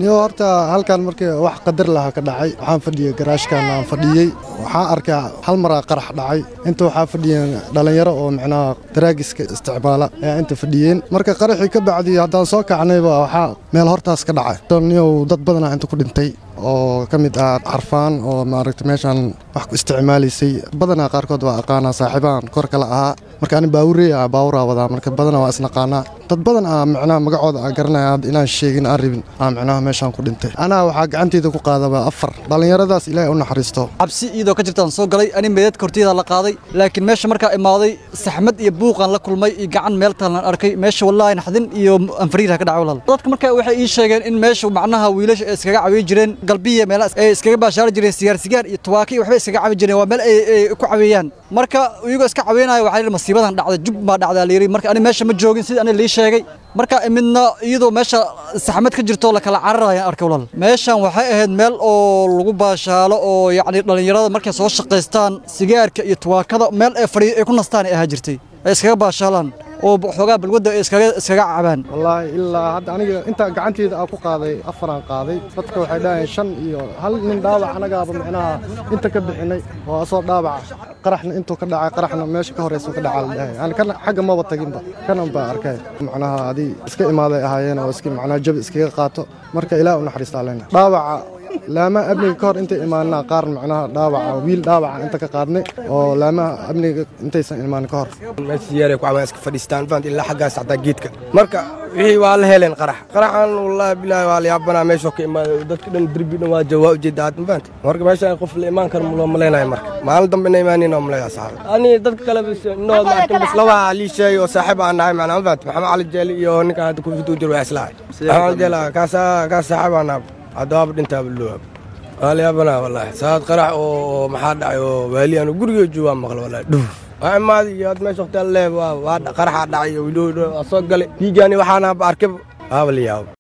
niyo horta halkan markii wax qadar lahaa ka dhacay waxaan fadhiyey garaashkan aan fadhiyey waxaan arkaa hal maraa qarax dhacay inta waxaa fadhiyeen dhallinyaro oo micnaha daraagiska isticmaala ayaa inta fadhiyeen marka qaraxii ka bacdii haddaan soo kacnayba waxaa meel hortaas ka dhacay niyow dad badanaa inta ku dhintay oo ka mid ah carfaan oo maaragta meeshaan wax ku isticmaalaysay badanaa qaarkood waa aqaanaa saaxiibaan kor kale ahaa marka ani baawurey ah baawuraa wadaa marka badanaa waa isnaqaanaa dad badan ah micnaha magacooda aan garanaya hadda inaan sheegin aan rabin aa micnaha meeshaan ku dhintay anaa waxaa gacanteyda ku qaadaba afar dhallinyaradaas ilaahay u naxariisto cabsi iyadoo ka jirtaan soo galay ani meedadka hortiyada la qaaday laakiin meesha markaa imaaday saxmad iyo buuqaan la kulmay iyo gacan meel taalan arkay meesha wallaahi naxdin iyo anfariirha ka dhacay walaal dadka markaa waxay ii sheegeen in meesha macnaha wiilasha ay iskaga cawiyi jireen galbiya meelaha ay iskaga baashaari jireen sigaar sigaar iyo tuwaaki waxbay iskaga cawi jireen waa meel ay ku caweeyaan marka iyagoo iska caweynaya waxaa yidhi masiibadan dhacday jub baa dhacdaa la yidhi marka ani meesha ma joogin sida ani lii sheegay marka midna iyadoo meesha saxmad ka jirto la kala cararaya arkay walaal meeshan waxay ahayd meel oo lagu baashaalo oo yacni dhallinyarada markay soo shaqaystaan sigaarka iyo tuwaakada meel ay fadhiyo ay ku nastaan ay ahaa jirtay ay iskaga baashaalaan oo xoogaa balwadda ay iskaga iskaga cabaan wallaahi ilaa hadda aniga intaa gacanteyda aan ku qaaday afaraan qaaday dadka waxay dhahayeen shan iyo hal nin dhaawac anagaaba micnaha inta ka bixinay oo asoo dhaawaca qaraxna intuu ka dhacay qaraxna meesha ka horeysa ka dhacaa la dhahay ani kana xagga maba taginba kanan baa arkay macnaha adii iska imaaday ahaayeen oo iska macnaha jabi iskaga qaato marka ilaah u naxariistaa lena dhaawaca laamaha amniga ka hor intay imaanaa qaar macnaha dhaawaca wiil dhaawaca inta ka qaadnay oo laamaha amniga intaysan imaanin ka hor meesha ku cawaan iska fadhiistaan fahant ilaa xaggaas xataa geedka marka wixii waa la heleen qarax qaraxan wallaahi bilaahi waa la yaabanaa meeshoo ka imaaday dadka dhan derbi dhan waa jawaa ujeeda aad fahant marka meeshaan qof la imaan karo loo malaynayo marka maalin dambe ina imaanin oo malaya saxaab ani dadka kale inood maartan bas laba lii sheegay oo saaxiib aan nahay macnaa fahant maxamed cali jeeli iyo ninkan hadda kufituu jiro waa islahay maxamed cali jeeli kaasa kaas saaxiib aan nahay haddaaba dhintaaba looab waa la yaabanaa wallaahi saad qarax oo maxaa dhacay oo waali anu guriga joogaa maqla wallaahi dhuuf waa imaaday iyo had meesha waqti alle waa qaraxaa dhacay iyo widhoo soo galay dhiigaani waxaana arkay waaba la yaabo